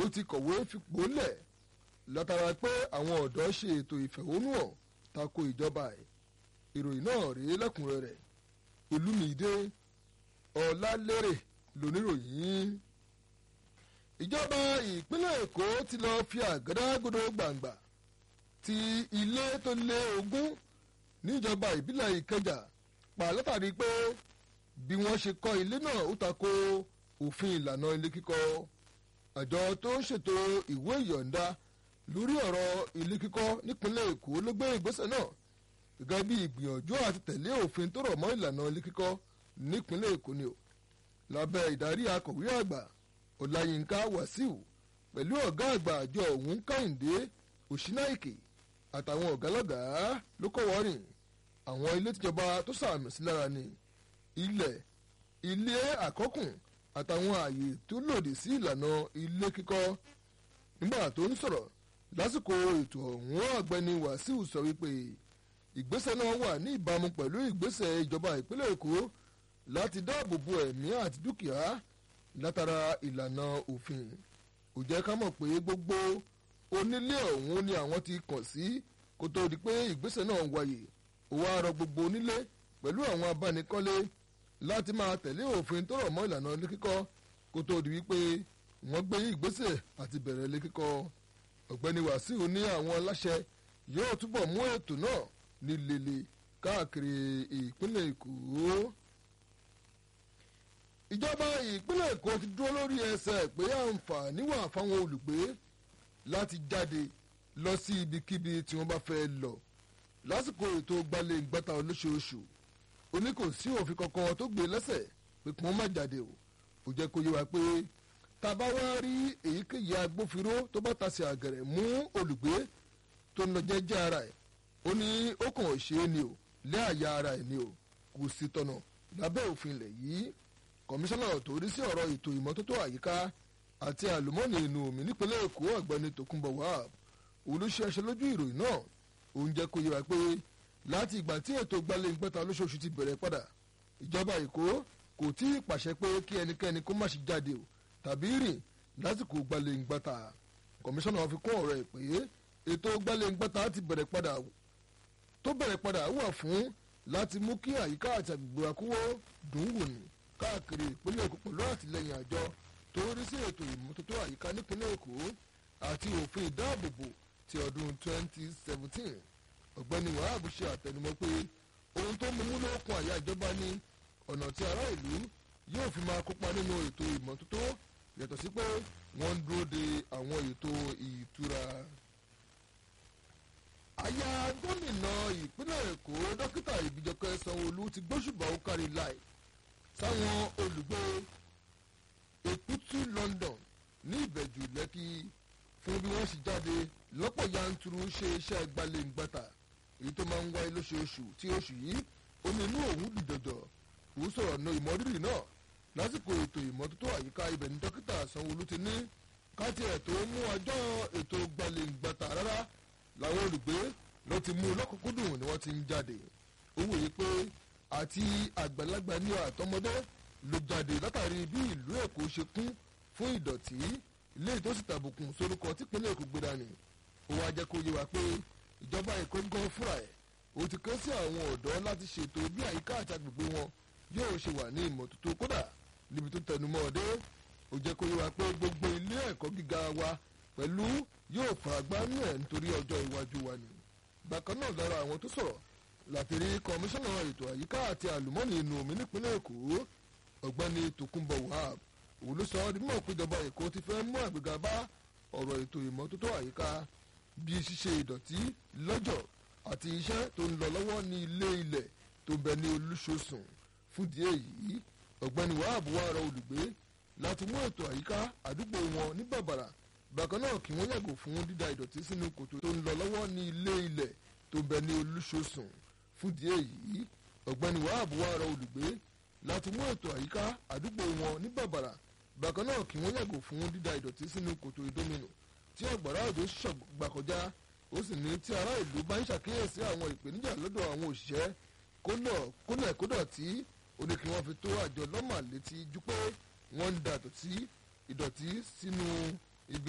ti kọ̀wé fipò lẹ̀ látara pé àwọn ọ̀dọ́ ṣe ètò ìfẹ̀hónúhàn tako ìjọba ẹ̀ ìròyìn náà rèé lẹ́kùnrẹ́rẹ́ olúmídé ọ̀làlérè lóníròyìn ìjọba ìpínlẹ̀ èkó ti lọ fi àgádágodo gbàǹgbà ti ilé tó lé ogún níjọba ìbílẹ̀ ìkẹjà pa látàrí pé bí wọ́n ṣe kọ́ ilé náà ó tako òfin ìlànà ilé kíkọ́ àjọ tó ń ṣètò ìwé ìyọ̀ǹda lórí ọ̀rọ̀ ilé kíkọ́ nípínlẹ̀ èkó ló gbé ìgbésẹ̀ náà gẹ́gẹ́ bí ìgbìyànjú àti tẹ̀lé òfin tó rọ̀ mọ́ ìlànà ilé kíkọ́ nípínlẹ̀ èkó ni o lábẹ́ ìdarí akọ̀wé àgbà ọláyínká wàsíù pẹ̀lú ọ̀gá àgbà àjọ òun kẹ́hìndé òṣìnáìkè àtàwọn ọ̀gá lọ́gàá ló kọ́ wọ́rìn àwọn ilé tíjọba tó sàmì sí lára ni ilẹ̀ ilé àkọ́kùn àtàwọn ààyè tó lòdì sí ìlànà ilé kíkọ́ nígbà tó ń sọ̀rọ̀ lásìkò ètò ọ̀hún ọ̀gbẹ́ni wàsíù sọ wípé ìgbésẹ̀ náà wà ní ìbámu pẹ̀lú ìgbésẹ̀ ìjọba ìpínlẹ̀ èkó láti dáàbò bo ẹ̀mí àti dúkìá látara ìlànà òfin kò jẹ́ ká mọ̀ pé gbogbo onílé ọ̀hún ni àwọn ti kàn sí kó tó di pé ìgbésẹ̀ náà wáyé ó wá rọ gbogbo onílé pẹ̀lú àwọn abánikọ́lé láti máa tẹ̀lé òfin tó rọ̀ mọ́ ìlànà ilé kíkọ́ kó tó di wípé wọ́n gbé ìgbésẹ̀ àti bẹ̀rẹ̀ ilé kíkọ́ ọ̀gbẹ́ni wàsíù ní àwọn aláṣẹ yóò túbọ̀ mú ètò náà ní lele káàkiri ìpínlẹ̀ èkó ìjọba ìpínlẹ̀ èkó ti dúró lórí ẹsẹ̀ pé àǹfààní wà fáwọn olùgbé láti jáde lọ sí ibikíbi tí wọ́n bá fẹ́ lọ lásìkò ètò gbalẹ̀ ìgbàta olóṣooṣù oní kò sí òfin kankan tó gbé lẹ́sẹ̀ pé kí wọ́n má jáde o kò jẹ́ kó yé wa pé tá a bá wá rí èyíkéyìí agbófinró tó bá tasẹ̀ àgẹ̀rẹ̀ mú olùgbé tó ń lọ jẹ́jẹ́ ara ẹ̀ ó ní ó kàn ṣe é ni o lé àyà ara ẹ̀ ni o kò sí tọ̀nà lábẹ́ òfin ilẹ̀ yìí kọmíṣánná tó rí sí ọ̀rọ̀ ètò ìmọ́tótó àyíká àti àlùmọ́ọ́nì inú omi nípínlẹ̀ èkó ọ̀gbẹ́ni tòkunbọ̀ wahab olùṣẹ́ṣẹ́ lójú ìròyìn náà òun jẹ́ kó yé wa pé láti ìgbà tí ètò gbalẹ̀ ìgbẹ́ta lóṣooṣù ti bẹ̀rẹ̀ padà ìjọba èkó kò tí ì pàṣẹ pé kí ẹnikẹ́ni kó má ṣe jáde o tàbí rìn lásìkò gbalẹ̀ ìgbẹ́ta kọmíṣánná fi kún ọ̀rọ̀ ẹ̀ pé ètò gbalẹ̀ ìgbẹ́ta ti bẹ̀rẹ̀ padà tó bẹ̀rẹ̀ padà wà fún láti mú kí àyíká àti àgbègbè àkúwó dùn wò ní káàkiri ìpínlẹ̀ èkó pẹ̀lú àtìlẹyìn àjọ tó rí sí ètò ìmọ́tótó àyíká nípínlẹ̀ èkó àti òfin ìdáàbòbò ti ọdún 2017 ọ̀gbẹ́ni wahab ṣe àtẹnumọ́ pé ohun tó mú múlòkun àyà ìjọba ní ọ̀nà tí ará ìlú yóò fi máa kópa nínú ètò ìmọ́tótó yàtọ̀ sí pé wọ́n ń dúró de àwọn ètò ìtura. aya gómìnà ìpínlẹ̀ èkó dókítà ìbíjọkẹ́ sanwó-olú ti gbóṣùbà ó kárí láì sáwọn olùgbé èkútù london ní ìbẹ̀jù lẹ́kì fún bí wọ́n sì jáde lọ́pọ̀ yanturu ṣe iṣẹ́ gbalẹ̀ngbàtà èyí tó máa ń wáyé lóṣooṣù tí oṣù yìí ó ní inú òun dùdọ̀dọ̀ òun sọ̀rọ̀ na ìmọ̀rírì náà lásìkò ètò ìmọ́tótó àyíká ibẹ̀ ní dókítà sanwó-olú ti ní káàtì ẹ̀ tó mú ọjọ́ ètò gbalẹ̀ngbàtà rárá làwọn olùgbé ló ti mú lọ́kùnkúndùn ni wọ́n ti ń jáde ó wòye pé àti àgbàlagbà ní àtọmọdé ló jáde látàrí bí ìlú èkó ṣe kún fún ìdọ̀tí ilé tó sì tàbùkùn sorúkọ típínlẹ̀ èkó gbéra ni ó wá jẹ́ kó yé wa pé ìjọba èkó gan fúnra ẹ̀ ó ti ké sí àwọn ọ̀dọ́ láti ṣètò bí àyíká àti agbègbè wọn yóò ṣe wà ní ìmọ́tótó kódà níbi tó tẹnumọ́ ọdẹ ó jẹ́ kó yé wa pé gbogbo ilé ẹ̀kọ́ gíga wa pẹ̀lú yóò faragbá nù ẹ̀ nítorí ọjọ́ iwájú wa ni bákan náà lára àwọn tó sọ̀rọ̀ látìrí kọmíṣánná ètò àyíká àti àlùmọ́ọ́nì inú omi nípínlẹ̀ èkó ọ̀gbẹ́ni tòkunbọ̀ wahab òun ló sọ ọ́ di mọ̀ péjọba èkó ti fẹ́ mú àgbéga bá ọ̀rọ̀ ètò ìmọ́tótó àyíká bí ṣíṣe ìdọ̀tí lọ́jọ̀ àti iṣẹ́ tó ń lọ lọ́wọ́ ní ilé ilẹ̀ tó bẹ ní olúṣosùn fúdìí èyí ọ̀gbẹ́ni wahab wá rọ olùgbé láti mú ètò àyíká àdúgbò wọn ní bàbàrà bákan náà kí wọ́n yàgò fún dídá ìdọ̀tí sínú kòtò tó ń lọ lọ́wọ́ ní ilé ilẹ̀ tó bẹ ní olúṣosùn fúdìí èyí ọ̀gbẹ́ni wahab wá rọ olùgbé láti mú ètò àyíká àdúgbò wọn ní bàbàrà bákan náà kí wọ́n yàgò fún dídá ìdọ̀tí sínú kòtò ìdóminù tí ọ̀gbàrá òjò ṣọ̀gbà kọjá ó sì ní tí ará ìlú bá ń ṣàkíyèsí àwọn ìpèníjà lọ́dọ̀ àwọn òṣìṣẹ́ kólẹ̀ kódọ̀tí ó ní kí wọ́n fi tó àjọ lọ́mà létí ju pé wọ́n ń da ìdọ̀tí sínú